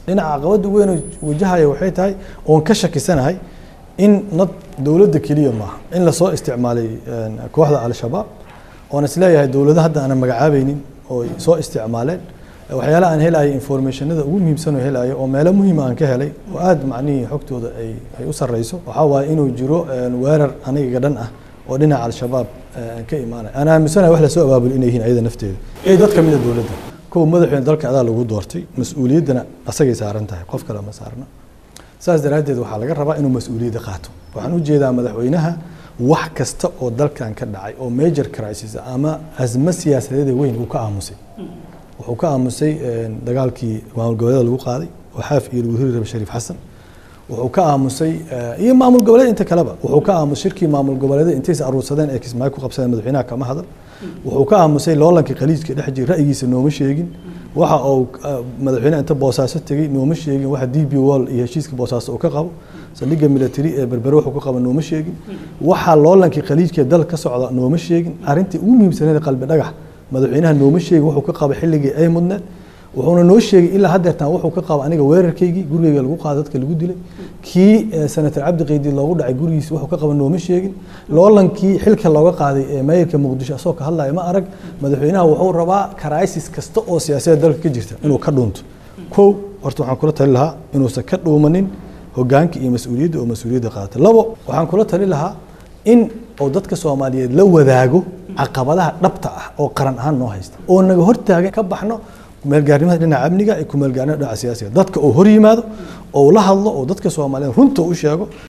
dhinaca caqabada weyn oo wajahaya waxay tahay oon ka shakisanahay in nad dowladda keliya maaha in lasoo isticmaalay kooxda al-shabaab oon isleeyahay dowlado hadda aanan magacaabaynin oo soo isticmaaleen waxyaalaha aan helayo informationada ugu muhiimsan oo helayo oo meelo muhiima aan ka helay oo aada macnihii xogtooda ay ay u sarreyso waxaa waaye inuu jiro weerar aniga dhan ah oo dhinaca al-shabaab ka imaanaya aan aaminsanahay wax lasoo abaabul inay yihiin ayada nafteeda ee dad ka mida dowladda kow madaxweyne dalka adaa lagu doortay mas-uuliyaddana asagay saaran tahay qof kale ma saarna saas daraaddeed waxaa laga rabaa inuu mas-uuliyadda qaato waxaan u jeedaa madaxweynaha wax kasta oo dalkan ka dhacay oo major crisis ama asmo siyaasadeeda weyn uu ka aamusay wuxuu ka aamusay dagaalkii maamul goboleeda lagu qaaday oo xaaf iyo lagu hiri rabay shariif xasan wuxuu ka aamusay iyo maamul goboleed inta kaleba wuxuu ka aamusay shirkii maamul goboleeda intaysa aruursadeen ee kismaayo ku qabsadeen madaxweynaha kama hadal wuxuu ka aamusay loolankii khaliijka dhex jira ra'yigiisa nooma sheegin waxa uu madaxweynaha inta boosaaso tegey nooma sheegin waxa d b wall iyo heshiiska boosaaso uu ka qabo saldhigga military ee berbere wuxuu ka qabo nooma sheegin waxa loolankii khaliijka dal ka socda nooma sheegin arrintii ugu muhiimsaneed qalbi dhagax madaxweynaha nooma sheegin wuxuu ka qabo xilligii ay mudneed wuxuuna noo sheegay ilaa haddeertaan wuxuu ka qabo aniga weerarkaygii gurigeyga lagu qaado dadka lagu dilay kii senator cabdi qeydi loogu dhacay gurigiisa wuxuu ka qabo nooma sheegin loolankii xilka looga qaaday ee maayirka muqdisho asagoo ka hadlaya ma arag madaxweynaha wuxuu rabaa crisis kasta oo siyaasadda dalka ka jirta inuu ka dhuunto kow horta waxaan kula tali lahaa inuusan ka dhuumanin hogaanka iyo mas-uuliyadda oo mas-uuliyadda qaata labo waxaan kula tali lahaa in uu dadka soomaaliyeed la wadaago caqabadaha dhabta ah oo qaran ahaan noo haysta oo naga hortaagan ka baxno kumeelgaarnimada dhinaca amniga iyo kumeelgaarnimada dhinaca siyaasiga dadka uu hor yimaado oo la hadlo oo dadka soomaaliyeed runta u sheego